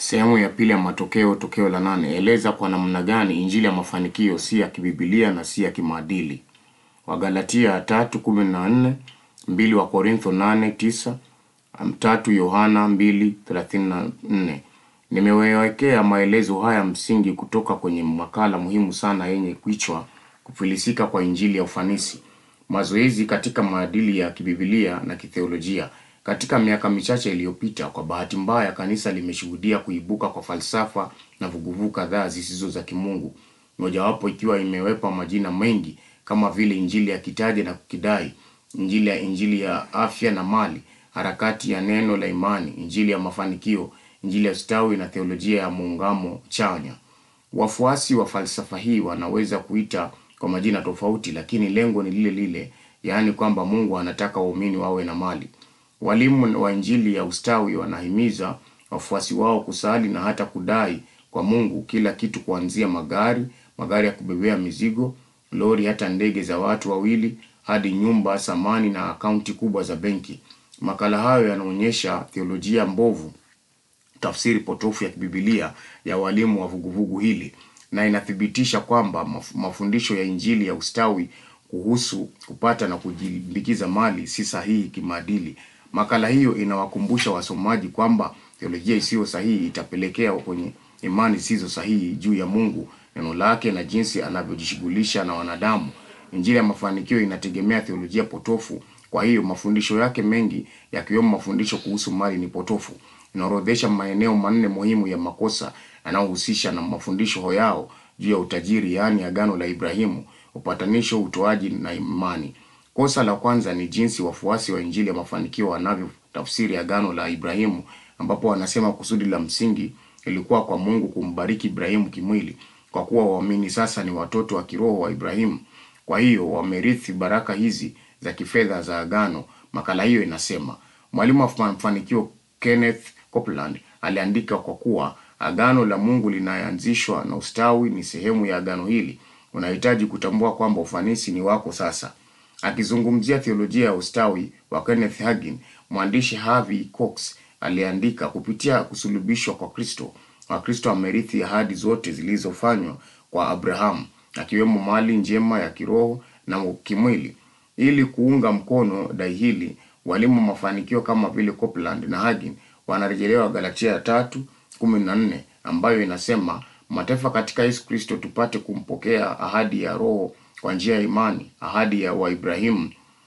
Sehemu ya pili ya matokeo, tokeo la nane. Eleza kwa namna gani injili ya mafanikio si ya kibibilia na si ya kimaadili. Wagalatia tatu kumi na nne, mbili wa Korintho nane tisa, tatu Yohana mbili thelathini na nne. Nimewekea maelezo haya msingi kutoka kwenye makala muhimu sana yenye kichwa kufilisika kwa injili ya ufanisi, mazoezi katika maadili ya kibibilia na kitheolojia. Katika miaka michache iliyopita, kwa bahati mbaya, kanisa limeshuhudia kuibuka kwa falsafa na vuguvugu kadhaa zisizo za kimungu, mojawapo ikiwa imewepa majina mengi kama vile injili ya kitaja na kukidai, injili ya injili ya afya na mali, harakati ya neno la imani, injili ya mafanikio, injili ya ustawi na theolojia ya muungamo chanya. Wafuasi wa falsafa hii wanaweza kuita kwa majina tofauti, lakini lengo ni lile lile, yaani kwamba Mungu anataka waumini wawe na mali. Walimu wa injili ya ustawi wanahimiza wafuasi wao kusali na hata kudai kwa Mungu kila kitu, kuanzia magari, magari ya kubebea mizigo, lori, hata ndege za watu wawili, hadi nyumba, samani na akaunti kubwa za benki. Makala hayo yanaonyesha theolojia mbovu, tafsiri potofu ya kibibilia ya walimu wa vuguvugu hili, na inathibitisha kwamba maf- mafundisho ya injili ya ustawi kuhusu kupata na kujilimbikizia mali si sahihi kimaadili. Makala hiyo inawakumbusha wasomaji kwamba theolojia isiyo sahihi itapelekea kwenye imani zisizo sahihi juu ya Mungu, neno lake na jinsi anavyojishughulisha na wanadamu. Injili ya mafanikio inategemea theolojia potofu. Kwa hiyo mafundisho yake mengi yakiwemo mafundisho kuhusu mali ni potofu. Inaorodhesha maeneo manne muhimu ya makosa yanayohusisha na mafundisho yao juu ya utajiri, yaani agano la Ibrahimu, upatanisho, utoaji na imani. Kosa la kwanza ni jinsi wafuasi wa injili ya mafanikio wanavyotafsiri agano la Ibrahimu, ambapo wanasema kusudi la msingi ilikuwa kwa Mungu kumbariki Ibrahimu kimwili, kwa kuwa waamini sasa ni watoto wa kiroho wa Ibrahimu. Kwa hiyo wamerithi baraka hizi za kifedha za agano. Makala hiyo inasema, mwalimu wa mafanikio Kenneth Copeland aliandika, kwa kuwa agano la Mungu linaanzishwa na ustawi ni sehemu ya agano hili, unahitaji kutambua kwamba ufanisi ni wako sasa. Akizungumzia theolojia ya ustawi wa Kenneth Hagin, mwandishi Harvey Cox aliandika, kupitia kusulubishwa kwa Kristo, Wakristo wamerithi ahadi zote zilizofanywa kwa Abrahamu, akiwemo mali njema ya kiroho na kimwili. Ili kuunga mkono dai hili, walimu wa mafanikio kama vile Copeland na Hagin wanarejelewa Galatia tatu kumi na nne ambayo inasema mataifa katika Yesu Kristo tupate kumpokea ahadi ya Roho kwa njia ya imani, ahadi ya wa Ibrahimu.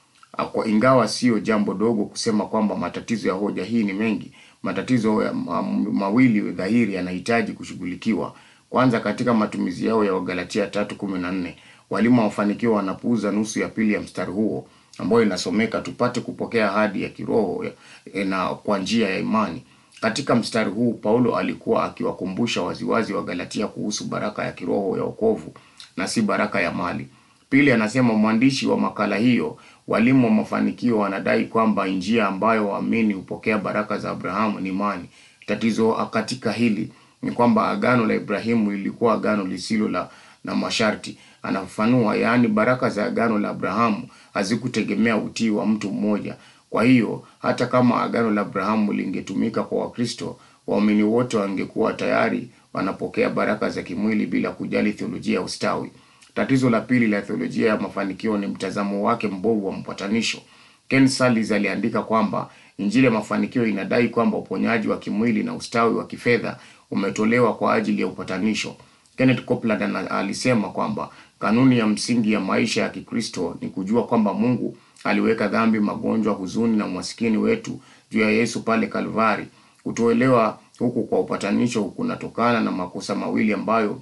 Kwa ingawa sio jambo dogo kusema kwamba matatizo ya hoja hii ni mengi, matatizo ya ma- mawili dhahiri yanahitaji kushughulikiwa. Kwanza, katika matumizi yao ya Wagalatia tatu kumi na nne walimu wa mafanikio wanapuuza nusu ya pili ya mstari huo ambayo inasomeka tupate kupokea ahadi ya kiroho ya- na kwa njia ya imani. Katika mstari huu Paulo alikuwa akiwakumbusha waziwazi wa Galatia kuhusu baraka ya kiroho ya wokovu na si baraka ya mali. Pili, anasema mwandishi wa makala hiyo, walimu wa mafanikio wanadai kwamba njia ambayo waamini hupokea baraka za Abrahamu ni imani. Tatizo katika hili ni kwamba agano la Ibrahimu lilikuwa agano lisilo la na masharti. Anafafanua, yaani baraka za agano la Abrahamu hazikutegemea utii wa mtu mmoja. Kwa hiyo hata kama agano la Abrahamu lingetumika kwa Wakristo, waumini wote wangekuwa tayari wanapokea baraka za kimwili bila kujali theolojia ya ustawi. Tatizo la pili la theolojia ya mafanikio ni mtazamo wake mbovu wa mpatanisho. Ken Sallis aliandika kwamba injili ya mafanikio inadai kwamba uponyaji wa kimwili na ustawi wa kifedha umetolewa kwa ajili ya upatanisho. Kenneth Copeland ana- alisema kwamba kanuni ya msingi ya maisha ya Kikristo ni kujua kwamba Mungu aliweka dhambi, magonjwa, huzuni na umasikini wetu juu ya Yesu pale Kalvari. Kutoelewa huku kwa upatanisho kunatokana na makosa mawili ambayo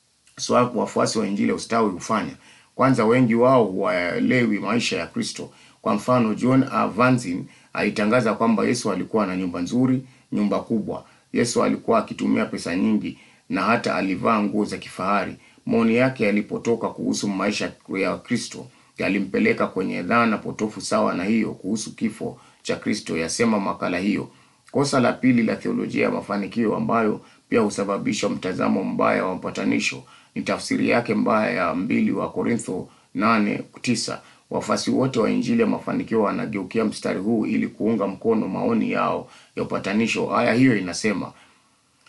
swa wafuasi wa injili ya ustawi hufanya. Kwanza, wengi wao huwaelewi maisha ya Kristo. Kwa mfano, John Avanzin alitangaza kwamba Yesu alikuwa na nyumba nzuri, nyumba kubwa. Yesu alikuwa akitumia pesa nyingi na hata alivaa nguo za kifahari. Maoni yake yalipotoka kuhusu maisha ya Kristo yalimpeleka kwenye dhana potofu sawa na hiyo kuhusu kifo cha Kristo, yasema makala hiyo. Kosa la pili la theolojia ya mafanikio ambayo pia husababisha mtazamo mbaya wa mpatanisho ni tafsiri yake mbaya ya mbili wa Korintho nane tisa. Wafuasi wote wa injili ya mafanikio wanageukia mstari huu ili kuunga mkono maoni yao ya upatanisho. Aya hiyo inasema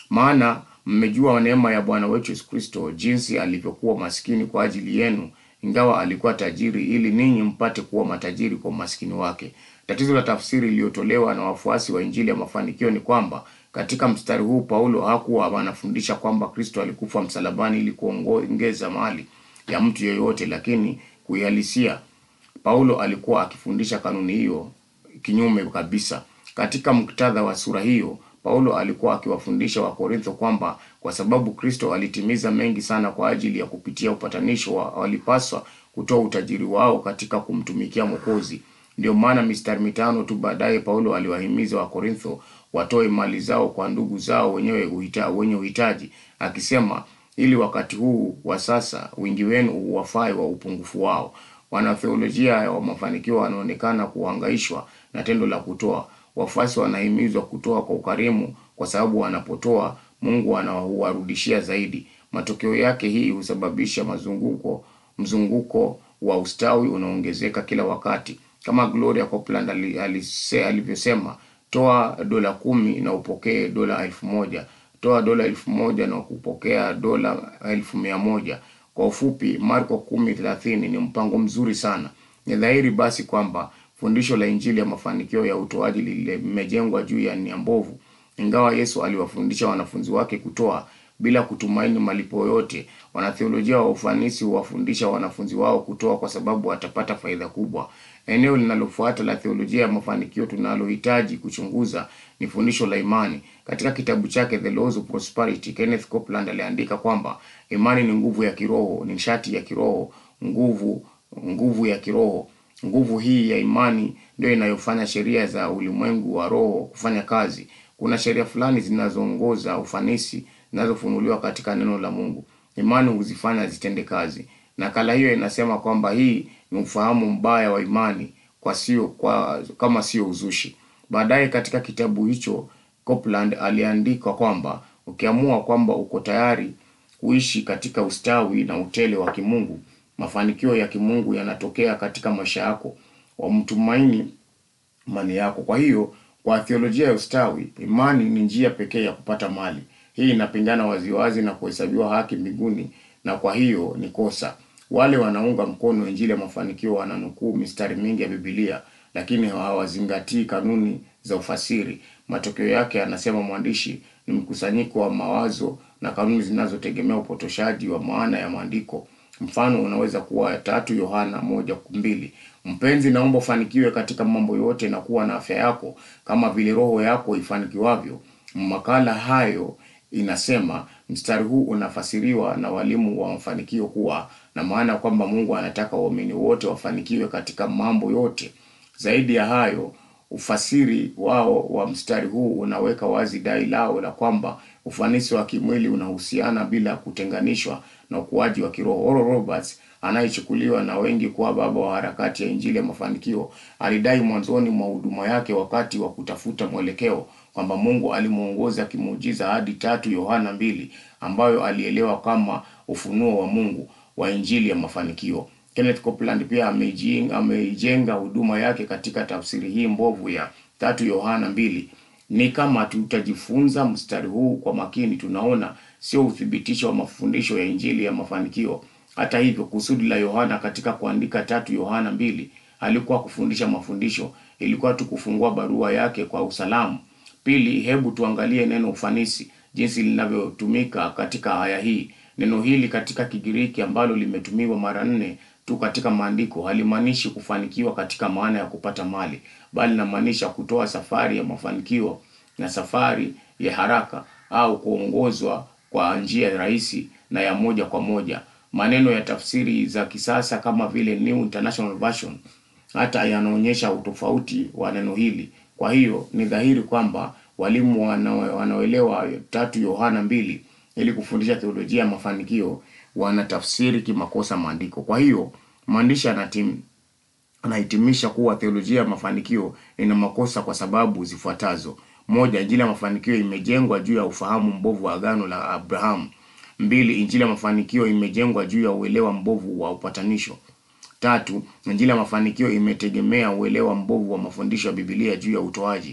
Maana mmejua neema ya Bwana wetu Yesu Kristo, jinsi alivyokuwa maskini kwa ajili yenu, ingawa alikuwa tajiri, ili ninyi mpate kuwa matajiri kwa umaskini wake. Tatizo la tafsiri iliyotolewa na wafuasi wa Injili ya mafanikio ni kwamba katika mstari huu Paulo hakuwa anafundisha kwamba Kristo alikufa msalabani ili kuongeza mali ya mtu yeyote, lakini kuihalisia Paulo alikuwa akifundisha kanuni hiyo kinyume kabisa. Katika muktadha wa sura hiyo, Paulo alikuwa akiwafundisha Wakorintho kwamba kwa sababu Kristo alitimiza mengi sana kwa ajili ya kupitia upatanisho wa, walipaswa kutoa utajiri wao katika kumtumikia Mwokozi. Ndio maana mistari mitano tu baadaye Paulo aliwahimiza Wakorintho watoe mali zao kwa ndugu zao wenyewe uhita, wenye uhitaji akisema, ili wakati huu wa sasa wingi wenu uwafai wa upungufu wao. Wanatheolojia wa mafanikio wanaonekana kuhangaishwa na tendo la kutoa. Wafuasi wanahimizwa kutoa kwa ukarimu, kwa sababu wanapotoa Mungu anawarudishia zaidi. Matokeo yake hii husababisha mazunguko mzunguko wa ustawi unaongezeka kila wakati, kama Gloria Copeland alivyosema, toa dola kumi na upokee dola elfu moja toa dola elfu moja na kupokea dola elfu mia moja Kwa ufupi, Marko kumi thelathini ni mpango mzuri sana. Ni dhahiri basi kwamba fundisho la Injili ya mafanikio ya utoaji limejengwa juu ya nia mbovu. Ingawa Yesu aliwafundisha wanafunzi wake kutoa bila kutumaini malipo yote, wanatheolojia wa ufanisi huwafundisha wanafunzi wao kutoa kwa sababu watapata faida kubwa. Eneo linalofuata la theolojia ya mafanikio tunalohitaji kuchunguza ni fundisho la imani. Katika kitabu chake The Laws of Prosperity, Kenneth Copeland aliandika kwamba imani ni nguvu ya kiroho, ni nishati ya kiroho, nguvu nguvu ya kiroho. Nguvu hii ya imani ndio inayofanya sheria za ulimwengu wa roho kufanya kazi. Kuna sheria fulani zinazoongoza ufanisi zinazofunuliwa katika neno la Mungu. Imani huzifanya zitende kazi. Nakala hiyo inasema kwamba hii ni ufahamu mbaya wa imani kwa sio kwa kama sio uzushi. Baadaye katika kitabu hicho Copeland aliandika kwamba ukiamua kwamba uko tayari kuishi katika ustawi na utele wa kimungu, mafanikio ya kimungu yanatokea katika maisha yako. Wamtumaini imani yako. Kwa hiyo, kwa theolojia ya ustawi, imani ni njia pekee ya kupata mali. Hii inapingana waziwazi na kuhesabiwa haki mbinguni, na kwa hiyo ni kosa. Wale wanaunga mkono injili ya mafanikio wananukuu mistari mingi ya Biblia, lakini hawazingatii kanuni za ufasiri. Matokeo yake, anasema mwandishi, ni mkusanyiko wa mawazo na kanuni zinazotegemea upotoshaji wa maana ya maandiko. Mfano unaweza kuwa tatu Yohana moja mbili. Mpenzi, naomba ufanikiwe katika mambo yote na kuwa na afya yako kama vile roho yako ifanikiwavyo. Makala hayo inasema mstari huu unafasiriwa na walimu wa mafanikio kuwa na maana kwamba Mungu anataka waumini wote wafanikiwe katika mambo yote. Zaidi ya hayo, ufasiri wao wa mstari huu unaweka wazi dai lao la kwamba ufanisi wa kimwili unahusiana bila kutenganishwa na ukuaji wa kiroho. Oral Roberts anayechukuliwa na wengi kuwa baba wa harakati ya injili ya mafanikio alidai mwanzoni mwa huduma yake wakati wa kutafuta mwelekeo kwamba Mungu alimuongoza kimuujiza hadi tatu Yohana mbili ambayo alielewa kama ufunuo wa Mungu wa injili ya mafanikio. Kenneth Copeland pia ameijenga ameijenga huduma yake katika tafsiri hii mbovu ya tatu Yohana mbili. Ni kama tutajifunza mstari huu kwa makini, tunaona sio uthibitisho wa mafundisho ya injili ya mafanikio. Hata hivyo, kusudi la Yohana katika kuandika tatu Yohana mbili alikuwa kufundisha mafundisho, ilikuwa tu kufungua barua yake kwa usalamu. Pili, hebu tuangalie neno ufanisi jinsi linavyotumika katika aya hii. Neno hili katika Kigiriki ambalo limetumiwa mara nne tu katika maandiko halimaanishi kufanikiwa katika maana ya kupata mali, bali linamaanisha kutoa safari ya mafanikio na safari ya haraka au kuongozwa kwa njia rahisi na ya moja kwa moja. Maneno ya tafsiri za kisasa kama vile New International Version hata yanaonyesha utofauti wa neno hili. Kwa hiyo ni dhahiri kwamba walimu wanaoelewa tatu Yohana mbili ili kufundisha theolojia ya mafanikio wanatafsiri kimakosa maandiko. Kwa hiyo mwandishi anatim anahitimisha kuwa theolojia ya mafanikio ina makosa kwa sababu zifuatazo: moja, injili ya mafanikio imejengwa juu ya ufahamu mbovu wa agano la Abrahamu. Mbili, injili ya mafanikio imejengwa juu ya uelewa mbovu wa upatanisho. Tatu, injili ya mafanikio imetegemea uelewa mbovu wa mafundisho ya Biblia juu ya utoaji.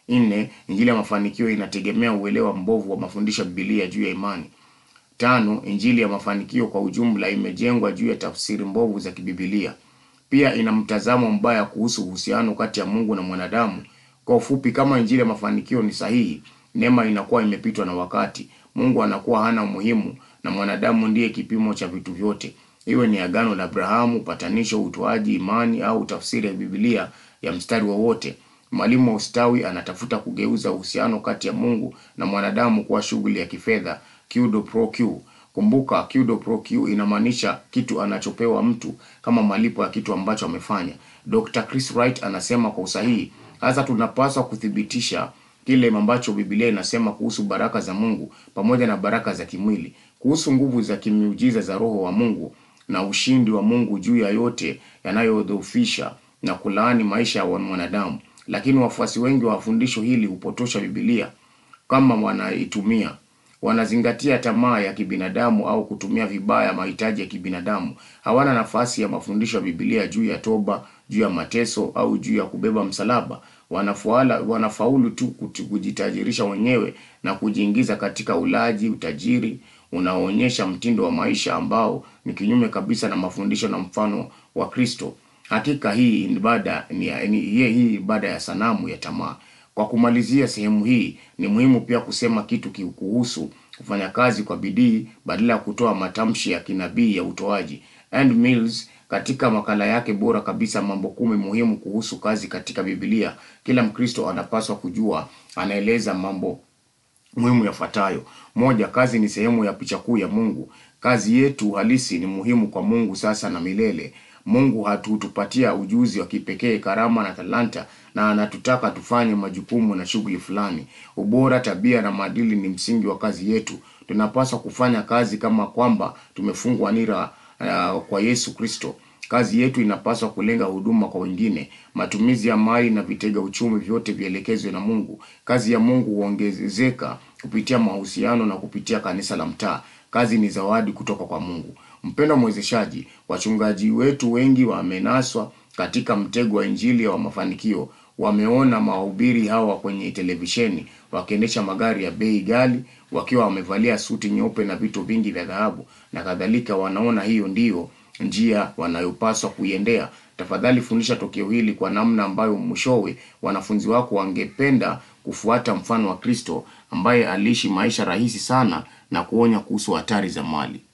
Nne, injili ya mafanikio inategemea uelewa mbovu wa mafundisho ya Biblia juu ya imani. Tano, injili ya mafanikio kwa ujumla imejengwa juu ya tafsiri mbovu za kibibilia. Pia ina mtazamo mbaya kuhusu uhusiano kati ya Mungu na mwanadamu. Kwa ufupi, kama injili ya mafanikio ni sahihi, neema inakuwa imepitwa na wakati. Mungu anakuwa hana umuhimu na mwanadamu ndiye kipimo cha vitu vyote. Iwe ni agano la Abrahamu, upatanisho, utoaji, imani au tafsiri ya Biblia ya mstari wowote. Mwalimu wa ustawi anatafuta kugeuza uhusiano kati ya Mungu na mwanadamu kuwa shughuli ya kifedha, quid pro quo. Kumbuka, quid pro quo inamaanisha kitu anachopewa mtu kama malipo ya kitu ambacho amefanya. Dr. Chris Wright anasema kwa usahihi, hasa tunapaswa kuthibitisha kile ambacho Biblia inasema kuhusu baraka za Mungu pamoja na baraka za kimwili, kuhusu nguvu za kimiujiza za Roho wa Mungu na ushindi wa Mungu juu ya yote yanayodhoofisha na kulaani maisha ya mwanadamu. Lakini wafuasi wengi wa fundisho hili hupotosha Biblia kama wanaitumia. Wanazingatia tamaa ya kibinadamu au kutumia vibaya mahitaji ya kibinadamu. Hawana nafasi ya mafundisho ya Biblia juu ya toba, juu ya mateso au juu ya kubeba msalaba. Wanafuala, wanafaulu tu kujitajirisha wenyewe na kujiingiza katika ulaji, utajiri unaoonyesha mtindo wa maisha ambao ni kinyume kabisa na mafundisho na mfano wa Kristo. Hakika hii ibada ni, ni hii ibada ya sanamu ya tamaa. Kwa kumalizia sehemu hii, ni muhimu pia kusema kitu kuhusu kufanya kazi kwa bidii badala ya kutoa matamshi ya kinabii ya utoaji. Ann Mills katika makala yake bora kabisa, mambo kumi muhimu kuhusu kazi katika Biblia, kila Mkristo anapaswa kujua, anaeleza mambo muhimu yafuatayo. Moja, kazi ni sehemu ya picha kuu ya Mungu. Kazi yetu halisi ni muhimu kwa Mungu sasa na milele. Mungu hatutupatia ujuzi wa kipekee, karama na talanta, na anatutaka tufanye majukumu na shughuli fulani. Ubora, tabia na maadili ni msingi wa kazi yetu. Tunapaswa kufanya kazi kama kwamba tumefungwa nira uh, kwa Yesu Kristo. Kazi yetu inapaswa kulenga huduma kwa wengine. Matumizi ya mali na vitega uchumi vyote vielekezwe na Mungu. Kazi ya Mungu huongezeka kupitia mahusiano na kupitia kanisa la mtaa. Kazi ni zawadi kutoka kwa Mungu. Mpendwa mwezeshaji, wachungaji wetu wengi wamenaswa katika mtego wa injili wa mafanikio. Wameona mahubiri hawa kwenye televisheni wakiendesha magari ya bei ghali, wakiwa wamevalia suti nyeupe na vitu vingi vya dhahabu na kadhalika. Wanaona hiyo ndiyo njia wanayopaswa kuiendea. Tafadhali fundisha tokeo hili kwa namna ambayo mwishowe wanafunzi wako wangependa kufuata mfano wa Kristo ambaye aliishi maisha rahisi sana na kuonya kuhusu hatari za mali.